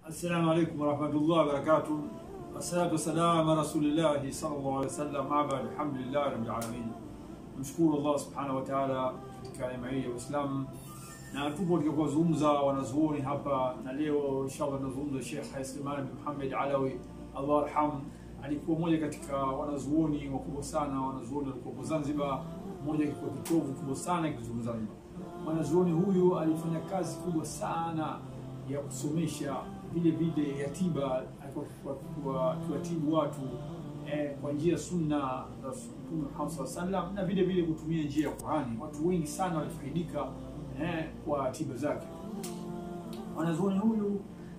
Assalamu alaikum warahmatullahi wabarakatuh. Wassalatu wassalamu ala rasulillahi sallallahu alaihi wasallam. Abad, alhamdulillahi rabbil alamin. Mshukuru Allah subhanahu wa ta'ala katika neema hii ya Uislamu, na tupo katika kuwazungumza wanazuoni hapa, na leo inshallah tunazungumza Sheikh Suleiman bin Muhammad Alawi, Allah arham. Alikuwa mmoja katika wanazuoni wakubwa sana, wanazuoni walikuwa Zanzibar, mmoja kwa kitovu kubwa sana kizungumza Zanzibar. Mwanazuoni huyu alifanya kazi kubwa sana ya kusomesha vile vile ya tiba, alikuwa akiwatibu watu eh, kwa njia sunna za Mtume Muhammad sallallahu alaihi wasallam na vile vile kutumia njia ya Qur'ani. Watu wengi sana walifaidika eh, kwa tiba zake. Mwanazuoni huyu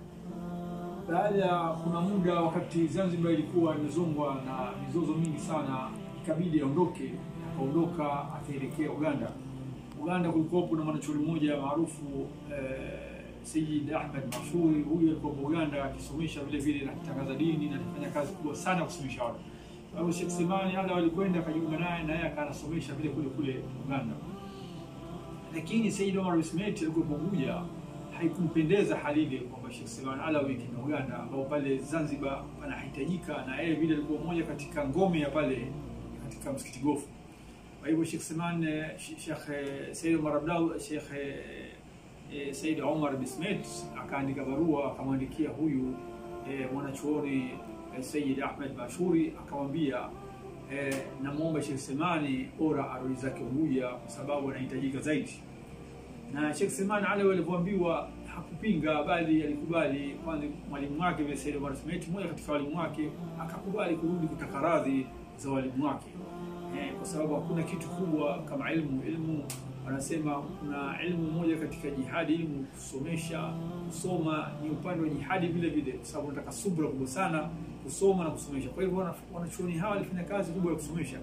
baada ya kuna muda, wakati Zanzibar ilikuwa imezongwa na mizozo mingi sana, ikabidi aondoke. Akaondoka akaelekea Uganda. Uganda kulikuwa na mwanachuoni mmoja maarufu eh, Sayyid Ahmed Mashuri. Huyu alikuwa Uganda akisomesha vile vile na kutangaza dini na alifanya kazi kubwa sana kusomesha watu. Kwa hiyo Sheikh Semani hata walikwenda akajiunga naye na yeye akanasomesha vile kule kule Uganda. Lakini Sayyid Omar Ismail alikuwa Unguja, haikumpendeza hali ile kwamba Sheikh Semani Alawi kina Uganda ambao pale Zanzibar panahitajika, na yeye vile alikuwa mmoja katika ngome ya pale katika msikiti Gofu. Kwa hivyo Sheikh Seman Sheikh Said Omar Abdallah Sheikh eh, Said Omar Bismet akaandika barua akamwandikia huyu eh, mwanachuoni eh, Sayyid Ahmed Bashuri akamwambia eh, namwomba Sheikh Semani ora arudi zake Unguja kwa sababu anahitajika zaidi. Na Sheikh Semani ale alivyoambiwa hakupinga, bali alikubali. Kwanza mwalimu wake vile Said Omar Bismet, mmoja katika walimu wake, akakubali kurudi kutaka radhi za walimu wake eh, kwa sababu hakuna kitu kubwa kama ilmu. Ilmu wanasema kuna ilmu moja katika jihadi, ilmu kusomesha, kusoma ni upande wa jihadi vile vile, kwa sababu nataka subra kubwa sana kusoma na kusomesha. Kwa hivyo wanachuoni hawa walifanya kazi kubwa ya kusomesha,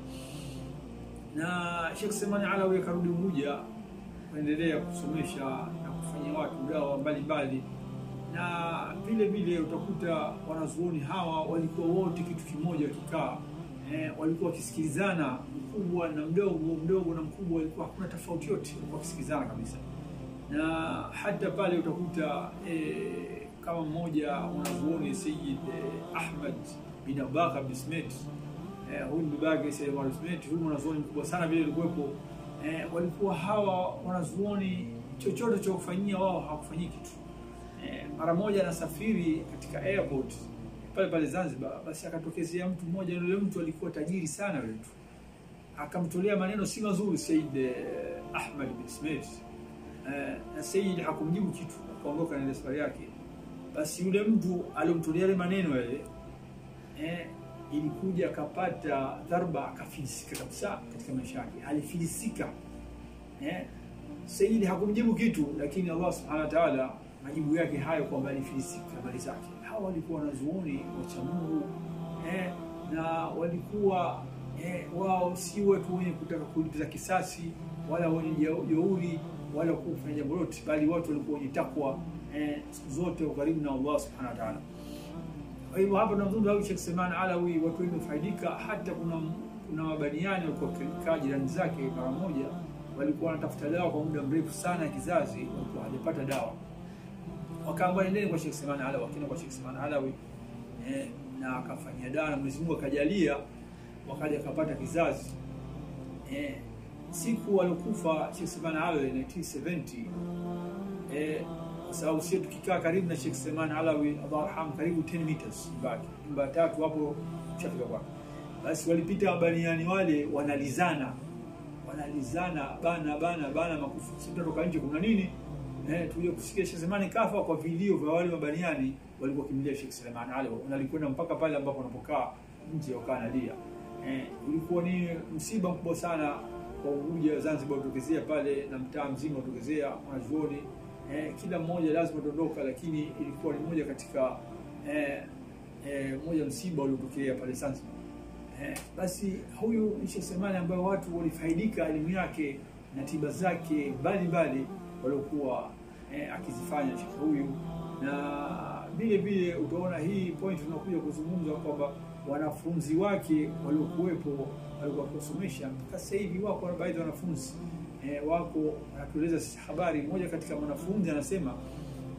na Sheikh Semani Alawi akarudi Unguja kuendelea kusomesha na kufanyia watu dawa mbalimbali, na vile vile utakuta wanazuoni hawa walikuwa wote kitu kimoja wakikaa Eh, walikuwa wakisikilizana, mkubwa na mdogo, mdogo na mkubwa, walikuwa hakuna tofauti yote, walikuwa wakisikilizana kabisa. Na hata pale utakuta eh, kama mmoja wanazuoni Sayyid eh, Ahmad bin Abubakar Bismet eh, huyu ni babake Sayyid Omar Bismet, huyu mwanazuoni mkubwa sana vile alikuwepo. Eh, walikuwa hawa wanazuoni chochote cha kufanyia wao hawakufanyii kitu. Eh, mara moja anasafiri katika airport pale pale Zanzibar, basi akatokezea mtu mmoja. Yule mtu alikuwa tajiri sana, yule mtu akamtolea maneno si mazuri Said eh, Ahmad bin Smith eh, na Said hakumjibu kitu, akaondoka na safari yake. Basi yule mtu aliyomtolea yale maneno yale eh, ilikuja akapata dharba, akafilisika kabisa katika maisha yake, alifilisika eh. Said hakumjibu kitu, lakini Allah subhanahu wa ta'ala majibu yake hayo kwamba alifilisika mali zake. Hawa walikuwa wanazuoni wacha Mungu eh, na walikuwa eh, wao si watu wenye kutaka kulipiza kisasi wala wenye jeuri wala kufanya jambo lote, bali watu walikuwa wenye takwa eh, siku zote karibu na Allah subhanahu wa ta'ala. Kwa hivyo hapa tunazungumza huyu Sheikh Seman Alawi, watu wengi wamefaidika. Hata kuna kuna mabaniani walikuwa wakikaa jirani zake mara moja, walikuwa wanatafuta dawa kwa muda mrefu sana ya kizazi, walikuwa hawajapata dawa wakaamba nendeni kwa Sheikh Seman Alawi, wakina kwa Sheikh Seman Alawi eh, na akafanyia dawa na Mwenyezi Mungu akajalia, wakaja akapata kizazi eh, siku waliokufa Sheikh Seman Alawi 1970 eh, kwa sababu sisi tukikaa karibu na Sheikh Seman Alawi Allah arham, karibu 10 meters mbaki nyumba tatu hapo shafika kwake, basi walipita mabaniani wale wanalizana wanalizana bana bana bana makufu, sisi tunatoka nje, kuna nini? Eh, tuje kusikia Sheikh Selemani kafa kwa vilio vya wale mabaniani walikuwa kimbilia Sheikh Selemani ale walikwenda mpaka pale ambapo wanapokaa nje wakaa nalia. Eh, ulikuwa ni msiba mkubwa sana kwa Unguja Zanzibar utokezea pale na mtaa mzima utokezea wanazuoni. Eh, kila mmoja lazima dondoka, lakini ilikuwa ni moja katika eh, eh, moja msiba uliotokea pale Zanzibar. Eh, basi huyu ni Sheikh Selemani ambaye watu walifaidika elimu yake na tiba zake mbalimbali waliokuwa eh, akizifanya shekhe huyu, na vile vile utaona hii point tunakuja kuzungumza kwamba wanafunzi wake waliokuwepo walikuwa kusomesha mpaka sasa hivi wako baadhi ya wanafunzi eh, wako wanatueleza habari. Mmoja katika mwanafunzi anasema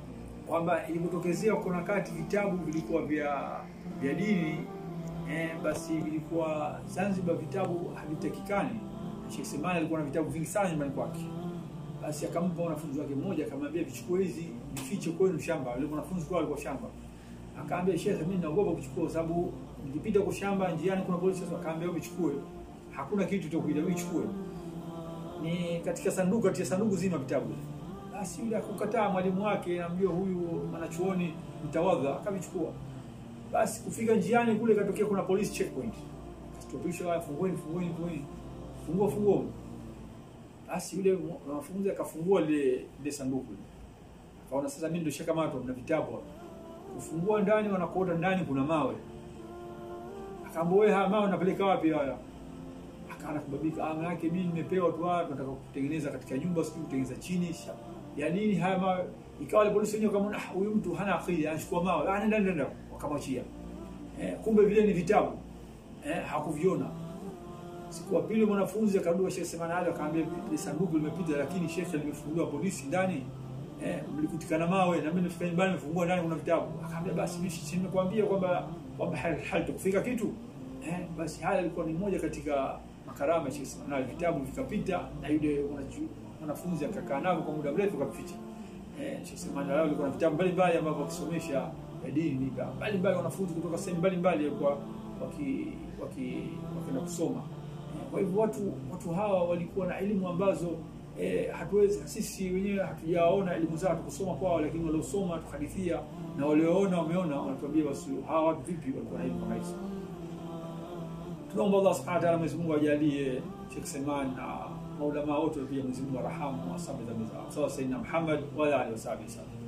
kwamba ilipotokezea kuna kati vitabu vilikuwa vya vya dini eh, basi vilikuwa Zanzibar vitabu havitakikani. Sheikh Semani alikuwa na vitabu vingi sana nyumbani kwake, basi akampa wanafunzi wake mmoja, akamwambia vichukue hizi vifiche kwenu shamba. Wale wanafunzi kwa walikuwa shamba, akaambia Sheikh, mimi naogopa kuchukua kwa sababu nikipita kwa shamba njiani kuna polisi. Sasa akaambia wewe vichukue, hakuna kitu cha kuida, wewe chukue. Ni katika sanduku, katika sanduku zima vitabu basi yule akukataa mwalimu wake, namjua huyu mwanachuoni mtawadha, akavichukua. Basi kufika njiani kule, katokea kuna police checkpoint, kastopisha, fungueni, fungueni, fungueni, fungua, fungua. Basi yule mwanafunzi akafungua lile lile sanduku, akaona sasa mimi ndio shakamatwa, mna vitabu hapa. Kufungua ndani, wanakuota ndani kuna mawe. Akaambia wewe, haya mawe napeleka wapi haya? Akaanza kubabika, ah, yake mimi nimepewa tu hapa, nataka kutengeneza katika nyumba, sijui kutengeneza chini ya nini haya mawe. Ikawa wale polisi wenyewe kama huyu mtu hana akili, anachukua mawe, ah, nenda nenda, wakamwachia. Eh, kumbe vile ni vitabu eh, hakuviona. Siku ya pili mwanafunzi akarudi kwa Sheikh Semana Ali akaambia, ile sanduku limepita, lakini Sheikh limefunguliwa polisi ndani eh, mlikutikana mawe na mimi nimefika nyumbani nimefungua ndani kuna vitabu. Akaambia basi mimi nimekuambia kwamba kwamba halitakufika kitu eh, basi haya ilikuwa ni moja katika makarama ya Sheikh Semana Ali, vitabu vikapita na yule mwanafunzi akakaa navyo kwa muda mrefu akaficha. Eh, Sheikh Semana Ali alikuwa na vitabu mbalimbali ambavyo akisomesha dini mbalimbali, wanafunzi kutoka sehemu mbalimbali walikuwa waki waki wakienda kusoma. Kwa hivyo watu watu hawa walikuwa na elimu ambazo eh, hatuwezi sisi wenyewe hatujaona elimu zao tukusoma kwao, lakini waliosoma tuhadithia na walioona wameona, wanatuambia basi hawa watu vipi walikuwa na elimu kama hizo. Tunaomba Allah subhanahu wa ta'ala, Mwenyezi Mungu ajalie Sheikh Seman na maulama wote pia, Mwenyezi Mungu arahamu wasamehe dhambi zao. Sawa, Sayyidina Muhammad wa alihi wasallam.